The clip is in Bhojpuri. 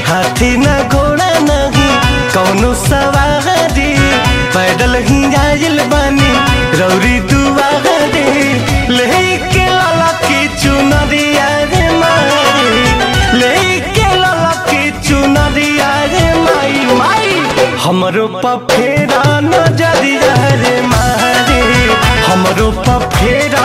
हाथी न घोड़ा नहीं कौनो सवारी पैदल ही आयल बानी रौरी दुआरे लेके लाला की चुनरिया रे माई लेके लाला की चुनरिया रे माई माई हमरो पफेरा नजरिया रे मारे हमरो पफेरा